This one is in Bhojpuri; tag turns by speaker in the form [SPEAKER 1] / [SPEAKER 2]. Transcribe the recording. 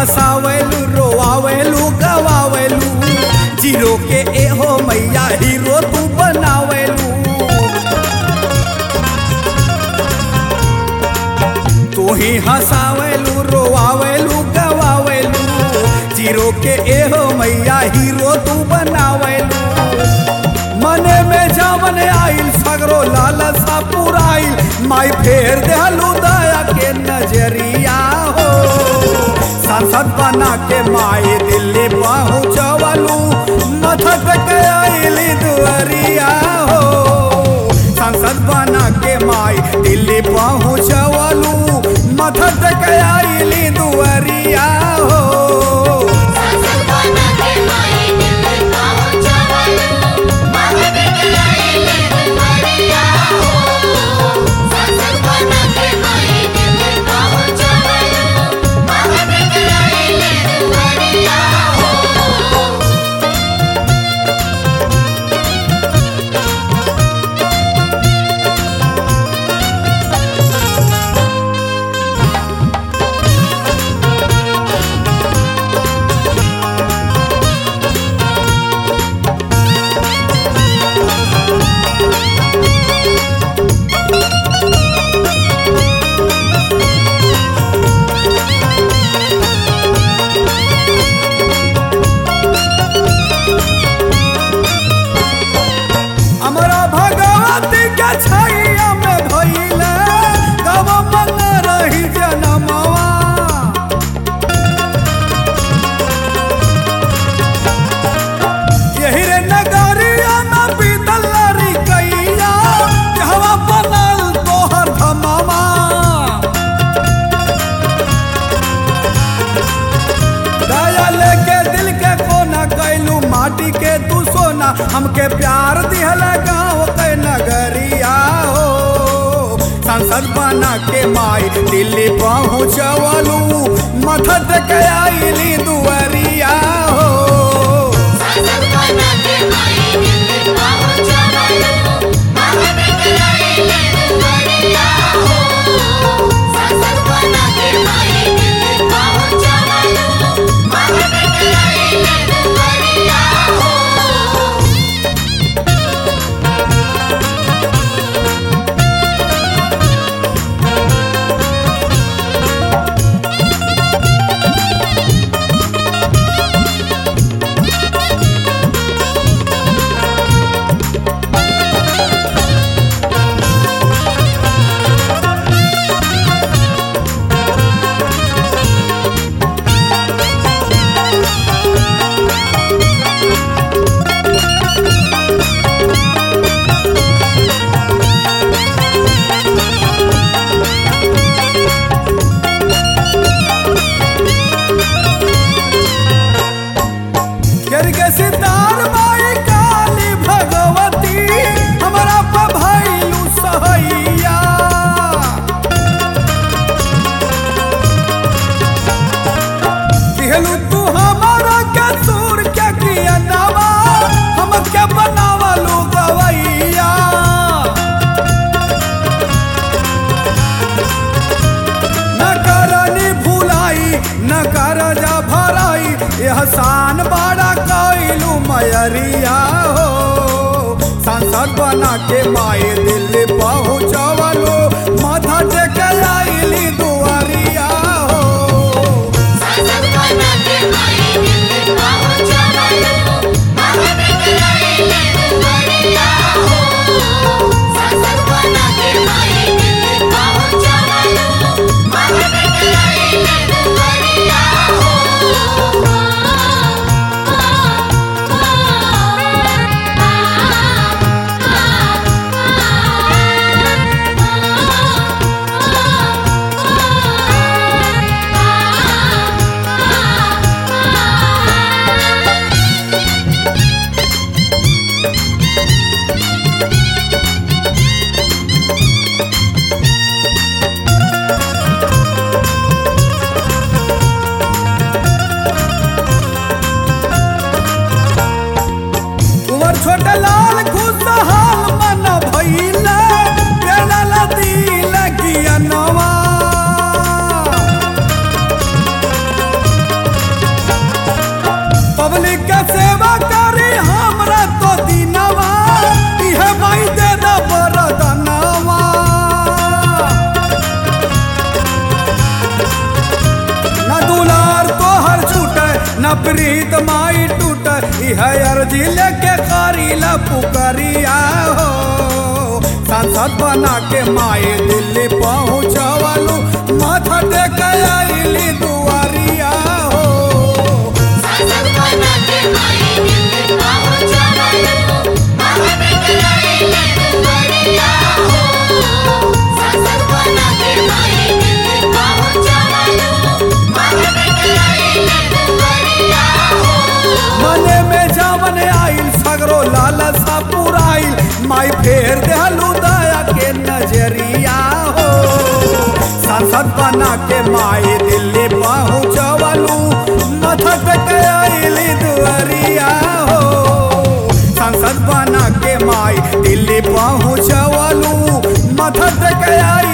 [SPEAKER 1] हंसावेलू रोआवेलू गवावेलू जीरो के एहो मैया हीरो तू बनावेलू तू ही हंसावेलू रोआवेलू गवावेलू जीरो के एहो मैया हीरो तू बनावेलू मने में जावन आइल सगरो लालसा पुराइल माई फेर देहलू दया के नजरिया हो सांसद बना के माई दिल्ली पहुँचवलू मथक के आइली दुआरिया हो सांसद बना के माई दिल्ली पहुँचवलू मथक के आइली दुआरिया हो
[SPEAKER 2] संसद बना के माई दिल्ली पहुंचवलू मगध के आइले दुआरिया हो संसद बना के माई दिल्ली पहुंचवलू मगध के आइले दुआरिया हो
[SPEAKER 1] हमरा भगवती के छैया में भइले गव मन रही जनमवा यही रे नगरिया में बीतल री कैया जहवा बनल तोहर धमवा दया लेके दिल के कोना कैलू माटी के तू सोना हमके प्यार दिहल गाँव के नगरिया हो सांसद बना के माई दिल्ली पहुँचवलू मथत के आइली दुआरिया हो
[SPEAKER 2] संसद बना के माई दिल्ली पहुंचवलू मगध के आइले दुआरिया हो संसद बना के माई दिल्ली पहुंचवलू मगध के आइले दुआरिया हो
[SPEAKER 1] गिर के सितार माई काली भगवती हमरा पर भइलू सहैया दिहलू तू हमारा के सूर के किया नवा हमके बनावलू गवैया न करनी भुलाई न कर जा भराई एहसान बड़ा कैलू मयरिया हो सांसद बना के माए दिल्ली पहुँचवलो माथा टेके आइली दुआरिया हो
[SPEAKER 2] संसद बना के माई दिल्ली पहुंचवलू मगध के आइले दुआरिया हो संसद बना के माई दिल्ली पहुंचवलू मगध के आइले दुआरिया हो
[SPEAKER 1] प्रीत माई टूट इह अर्जी लेके करीला पुकरिया हो सांसद बना के माई दिल्ली पहुँचवलू माथा टेक आइली दुआरिया हो
[SPEAKER 2] संसद बना के माई दिल्ली पहुंचवलू माथा टेकराइले दुआरिया हो संसद बना के माई दिल्ली पहुंचवलू माथा टेकराइले दुआरिया हो
[SPEAKER 1] मने में जावन आइल सगरो लालसा पुराइल माई फेर देहलू दया के नजरिया हो सांसद बना के माई दिल्ली पहुँचवलू मथक के आइली दुआरिया हो सांसद बना के माई दिल्ली पहुँचवलू मथक के आई